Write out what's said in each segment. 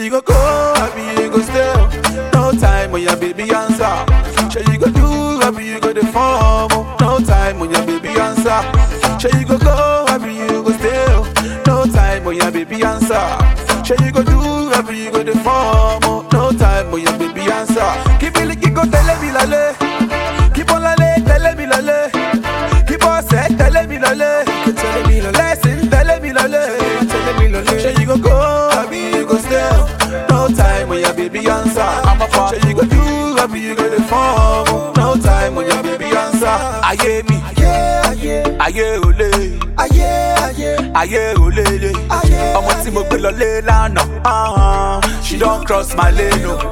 Say you go go, happy you go stay. No time when your baby answer. Say you go do, happy you go the form. No time when your baby answer. Say you go go, happy you go stay. No time when your baby answer. Say you go do, happy you go the form. No time when your baby answer. Keep it like you go tell me lale. Keep on lale, tell me lale. Keep on say, tell me lale. Tell me lale. Lesson, tell me lale. Tell me lale. Say you go go, happy you go stay. No time when your baby answer. I'm a fan. Say you go do, happy you go the form. No time when your baby answer. Aye me, Ayé ayé aye ole, ayé ayé aye olele. ayé. Ọmọ tí mo gbé lọlé lánàá, ah, she don cross my lane o.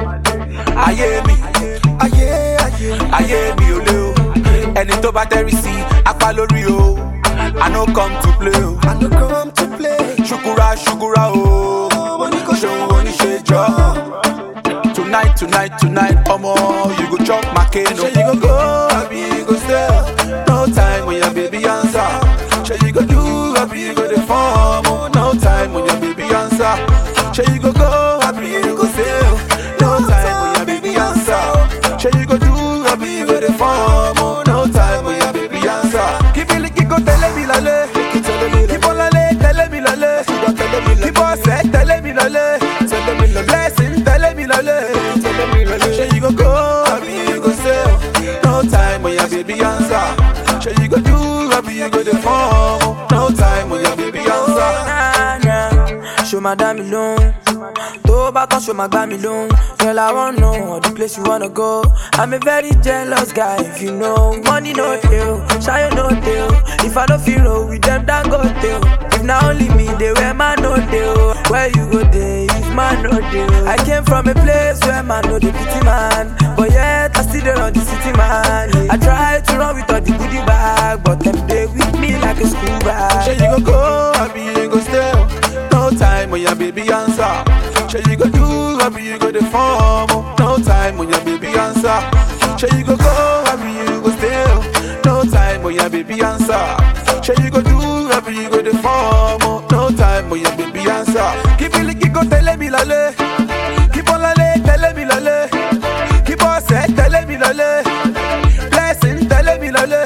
Ayé mi, Ayé ayé ayé mi ò lé o. Ẹni tó bá tẹ́rí sí apá lórí o. I no come to play o. I no come to play. ṣukura ṣukura o ṣeun oníṣẹjọ tonight tonight tonight ọmọ you go chop makeno. ṣe you go go abi you go stay no time when your baby answer ṣe you go do abi you go dey form no time when your baby answer ṣe you go go abi you go stay no time when your baby answer ṣe you go do abi you go dey form no time when your baby answer. kíbílì kíkó tẹ́lẹ̀ mi lálẹ́ kíbọ̀ lálẹ́ tẹ́lẹ̀ mi lálẹ́ kíbọ̀ sẹ́ tẹ́lẹ̀ mi lálẹ́ blessing tẹ́lẹ̀ mi lálẹ́. Say you go go, happy you go stay. No time when your baby answer. Say you go do, happy you go the form. No time when your baby answer. Nah, nah. Show my damn alone. Tó bá tán show my gbá mi lóhùn. Girl, I wanna know the place you wanna go. I'm a very jealous guy, if you know. Money no deal, shy no deal. If I don't feel roll with them, then go deal. If not only me, they wear man no deal. Where you go there, if man no deal. I came from a place where man no the pity man. But yet, I still there on the city man. I try to run with all the goodie bag, but them they with me like a school bag. Say you go go, happy you go stay. No time when your baby answer. Say you go do, happy you go the form. No time when your baby answer. Say you go go, happy you go stay. No time when your baby answer. Say you go do, happy you go the form. No time when your baby answer. Keep it like you go tell me lale. Keep on lale, tell me lale. Keep on say, tell me lale. Blessing, tell me lale.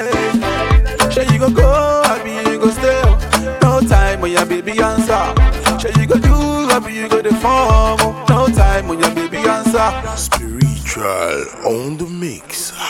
Say you go go, happy you go stay. No time when your baby answer. Say you go do, happy you go the form. No time when your baby answer. Spiritual on the mix.